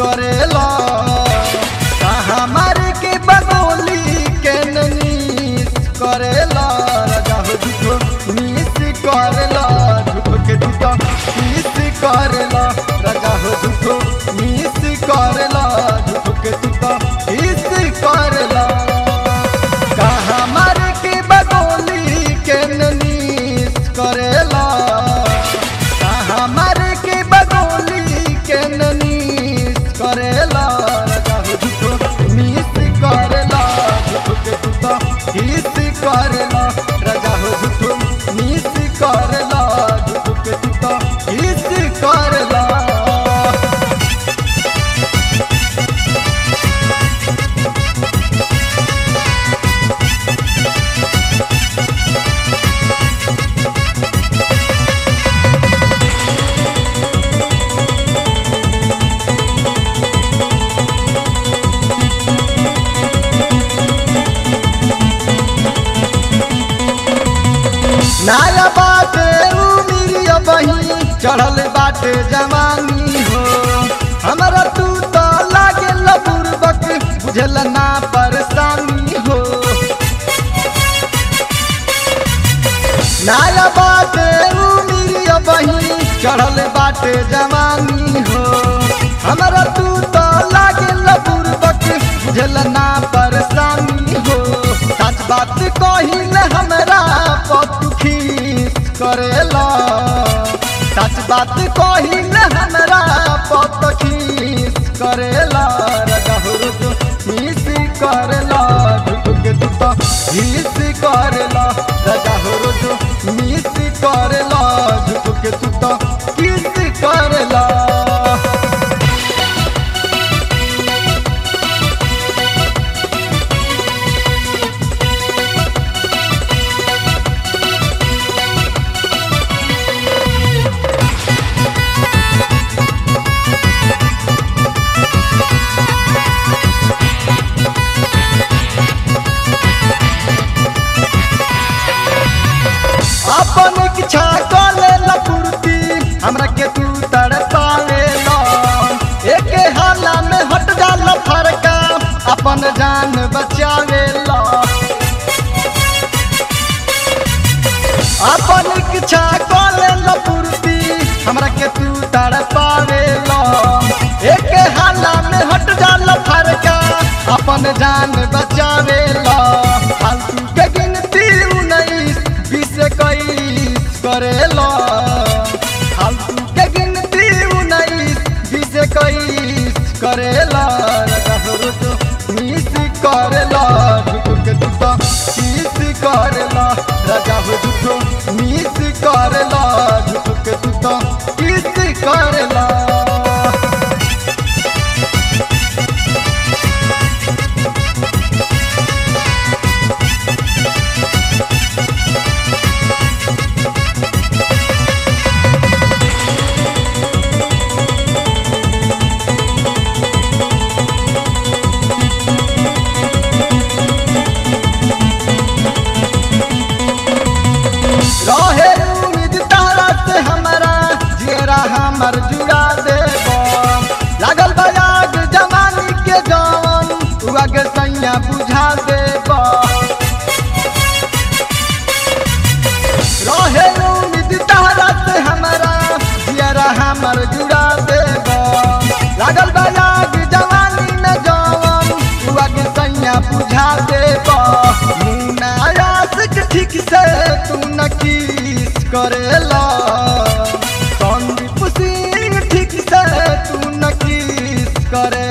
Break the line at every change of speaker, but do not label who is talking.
करेला हमारे के बगोली के नीस करेला राजा हो झूठो नीस करेला झूठो के झूठो नीस करेला राजा हो झूठो नीस करेला झूठो के झूठो नीस करेला का हमारे के बगोली के नीस करेला का हमारे के बगोली के नीस करेला राजा हो झूठो नीस करेला झूठो के झूठो नीस करेला राजा हो झूठो नीस करेला झूठो के झूठो नीस करेला नाया बाटे उमिरिया बही चढ़ल बाटे जवानी हो हमरा तू तो लागे बुरबक बुझल ना परेशानी हो नाया बाटे उमिरिया बही चढ़ल बाटे जवानी हो हमरा तू तो लागे बुरबक बुझल ना परेशानी हो सच बात कहिल हमरा पतुखीस करेला सच बात कहिल हमरा पतखीस करेला राजा हो रुजो मीस करेला झुक के दुता हीस करेला राजा हो रुजो मीस करेला झुक के दुता किस करेला अपन इच्छा कले लपुरती हमरा के तू तड़पावे लो एक हाला में हट जाला फरका अपन जान बचावे लो अपन इच्छा कले लपुरती हमरा के तू तड़पावे लो एक हाला में हट जाला फरका अपन जान बचावे लो फालतू के गिनती उन्नीस बीस इक्कीस करेला फालतू के गिनती उन्नीस बीस इक्कीस करेला राजा हो तो मिस करेला झूठो के झूठो किस करेला राजा हो झूठो मिस करेला झूठो के झूठो किस करेला रहे उम्मीद तारा से हमारा जेरा हमर जुड़ा देबो लागल बजाग जवानी के जवन तू आगे सैया बुझा देबो रहे उम्मीद तारा से हमारा जेरा हमर जुड़ा देबो लागल बजाग जवानी में जवन तू आगे सैया बुझा देबो मुन्ना आशिक ठीक से तू न किस करेला संदीप सिंह ठीक से तू न किस करे